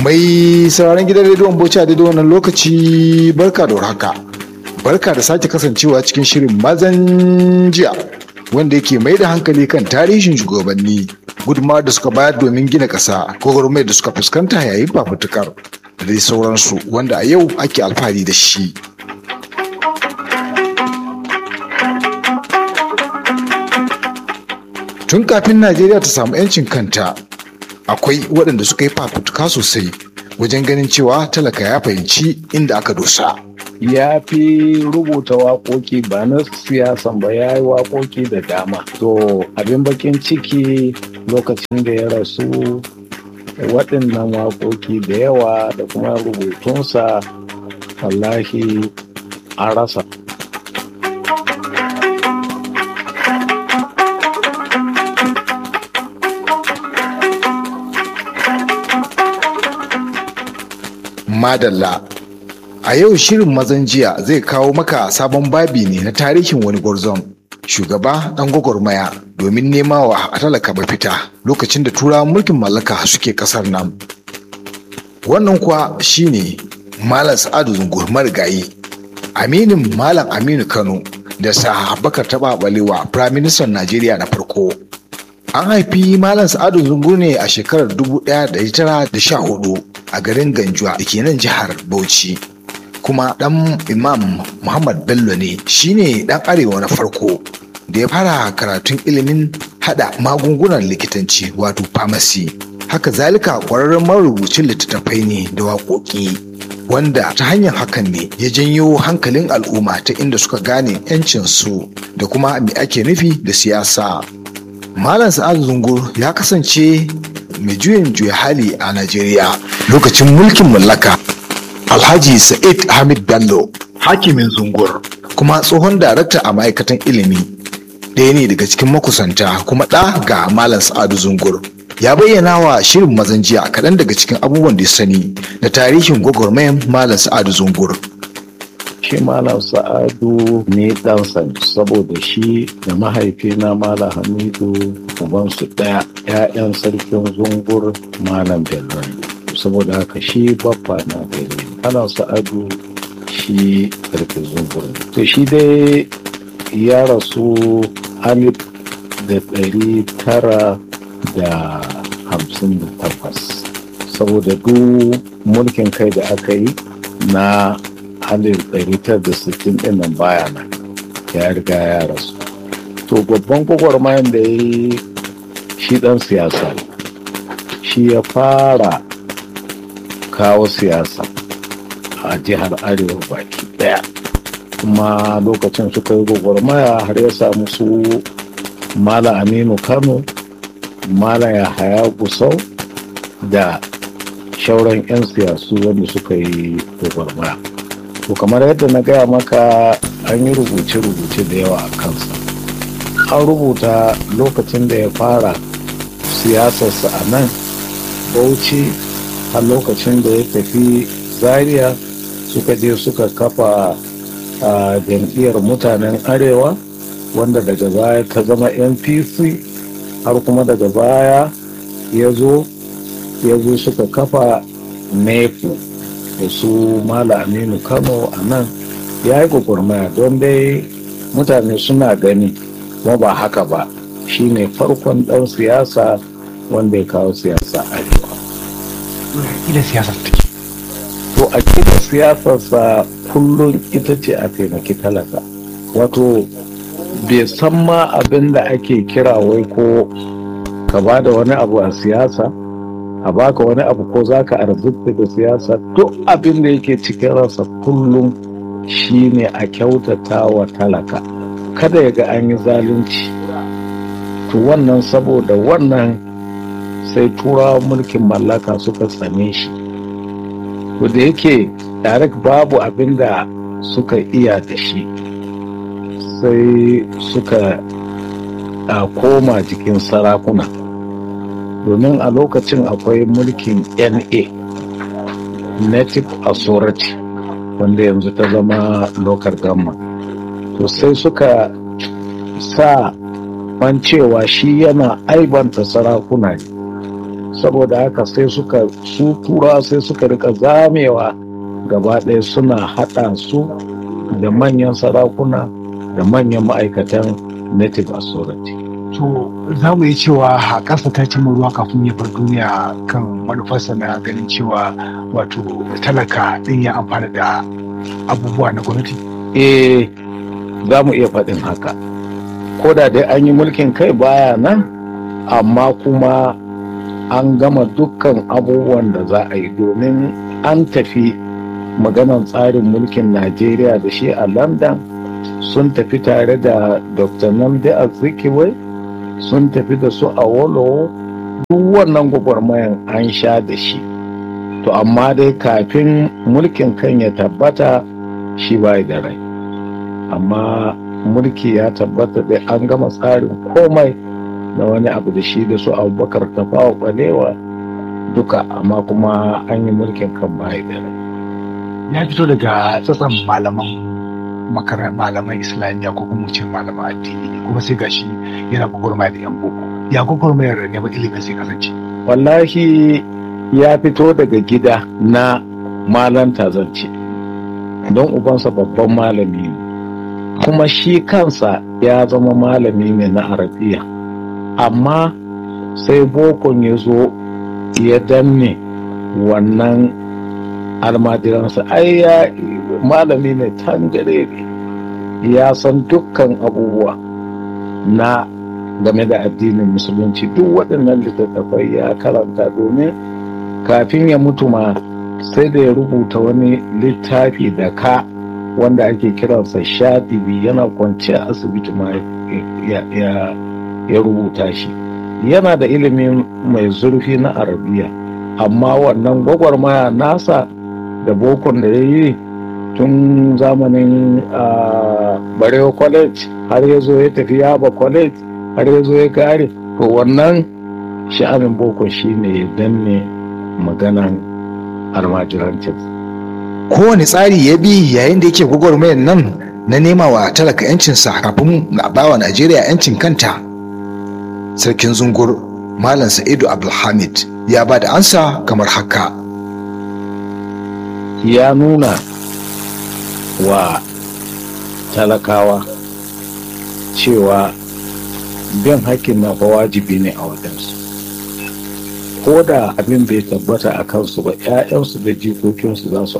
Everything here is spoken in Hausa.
Mai sauraron gidan rediyon Bauchi a daidai wannan lokaci barka da warhaka. Barka da sake kasancewa cikin shirin mazan jiya wanda yake mai da hankali kan tarihin shugabanni gudunmawar da suka bayar domin gina ƙasa gwagwarmayar da suka fuskanta yayin fafutukar da dai sauransu wanda a yau ake alfahari da shi. Tun kafin Najeriya ta samu 'yancin kanta akwai waɗanda suka yi fafutuka sosai wajen ganin cewa talaka ya fahimci inda aka dosa. ya fi rubuta waƙoƙi ba na siyasan ba ya yi waƙoƙi da dama to abin bakin ciki lokacin da ya rasu waɗannan waƙoƙi da yawa da kuma rubutunsa wallahi an rasa Madalla A yau shirin mazan jiya zai kawo maka sabon babi ne na tarihin wani gwarzon shugaba dan gwagwarmaya domin nema wa talaka mafita lokacin da turawan mulkin mallaka suke kasar nan. Wannan kuwa shine Malam Sa'adu Zungur marigayi, Aminin Malam Aminu Kano da sa Bakar Taba Balewa Firaministan Najeriya na farko. An haifi Malam Sa'adu Zungur ne a shekarar 1914 a garin Ganjuwa da ke nan jihar Bauchi. kuma dan imam muhammad bello ne shine dan arewa na farko da ya fara karatun ilimin hada magungunan likitanci wato pharmacy haka zalika kwararren marubucin littattafai ne da waƙoƙi wanda ta hanyar hakan ne ya janyo hankalin al'umma ta inda suka gane 'yancin su da kuma me ake nufi da siyasa malam sa'ad zungur ya kasance mai juyin juya hali a najeriya lokacin mulkin mallaka Alhaji Sa'id Hamid Bello, hakimin zungur, kuma tsohon darakta a ma'aikatan ilimi, ɗaya ne daga cikin makusanta kuma ɗa ga Malam Sa'adu Zungur. Ya bayyana wa shirin mazan jiya kaɗan daga cikin abubuwan da ya sani da tarihin gwagwarmayan Malam Sa'adu Zungur. shi malam sa'adu ne ɗansa ne saboda shi da mahaifina malam hamidu ubansu ɗaya 'ya'yan sarkin zungur malam bello ne saboda haka shi baffa na bello ana sa'adu shi karfin zungur to shi dai ya rasu alif da ɗari tara da hamsin da takwas saboda duk mulkin kai da aka yi na alif ɗari tara da sittin ɗin nan baya nan ya riga ya rasu to babban gwagwarmayan da ya yi shi ɗan siyasa shi ya fara kawo siyasa a jihar arewa baki daya kuma lokacin suka yi gwagwarmaya har ya samu su mala aminu kano mala yahaya gusau da shauran 'yan siyasu wanda suka yi gwagwarmaya to kamar yadda na gaya maka an yi rubuce-rubuce da yawa a kansa an rubuta lokacin da ya fara siyasarsa a nan bauchi a lokacin da ya tafi zaria suka je suka kafa a jam'iyyar mutanen arewa wanda daga baya ta zama npc har kuma daga baya ya zo ya zo suka kafa nepu da su mala aminu kano a nan ya yi gwagwarmaya don dai mutane suna gani kuma ba haka ba shine farkon dan siyasa wanda ya kawo siyasa arewa Ila siyasa take. to a kida siyasarsa kullum ita ce a taimaki talaka wato bai san ma abin da ake kira wai ko ka ba da wani abu a siyasa a baka wani abu ko za ka arzikta da siyasa duk abin da yake cikin rasa kullum shine a kyautata wa talaka kada ya ga an yi zalunci to wannan saboda wannan sai turawa mulkin mallaka suka tsane shi to da yake direct babu abin da suka iya da shi sai suka a koma jikin sarakuna domin a lokacin akwai mulkin na native authority wanda yanzu ta zama local government to sai suka sa man cewa shi yana aibanta sarakuna ne saboda haka sai suka su tura sai suka rika zamewa gaba ɗaya suna haɗa su da manyan sarakuna da manyan ma'aikatan native authority to za mu yi cewa haƙarsa ta cimma ruwa kafin ya bar duniya kan manufarsa na ganin cewa wato talaka ɗin ya amfana da abubuwa na gwamnati eh za mu iya faɗin haka ko da dai an yi mulkin kai baya nan amma kuma an gama dukkan abubuwan da za a yi domin an tafi maganan tsarin mulkin najeriya da shi a london sun tafi tare da dr namdi azikiwai sun tafi da su a wolowo duk wannan gwagwarmayan an sha da shi to amma dai kafin mulkin kan ya tabbata shi bai da rai amma mulki ya tabbata da an gama tsarin komai da wani abu da shi da su abubakar tafawa balewa duka amma kuma an yi mulkin kan bai da rai ya fito daga tsatsan malaman makarar malaman islamiyya ko kuma ce malaman addini kuma sai gashi yana gwagwarmaya da yan boko ya gwagwarmayar neman ilimin sai kasance wallahi ya fito daga gida na malanta zance don ubansa babban malami ne kuma shi kansa ya zama malami ne na arabiya amma sai bokon ya zo ya danne wannan almajiransa ai ya malami ne tangare ya san dukkan abubuwa na game da addinin musulunci duk waɗannan littattafai ya karanta domin kafin ya mutu ma sai da ya rubuta wani littafi da ka wanda ake kiransa shadibi yana kwance a asibiti ma ya rubuta shi yana da ilimin mai zurfi na arabiya amma wannan gwagwarmaya nasa da bokon da ya yi tun zamanin barewa college har ya zo ya tafi yaba college har ya zo ya kare to wannan sha'anin boko shine ya danne maganan almajirancin kowane tsari ya bi yayin da yake gwagwarmayar nan na nema wa talaka 'yancinsa kafin a bawa najeriya 'yancin kanta sarkin zungur malam sa'idu abdulhamid ya ba da ansa kamar haka ya nuna wa talakawa cewa bin hakkin na fa wajibi ne a wajensu ko da abin bai tabbata a kansu ba 'ya'yansu da jikokinsu za su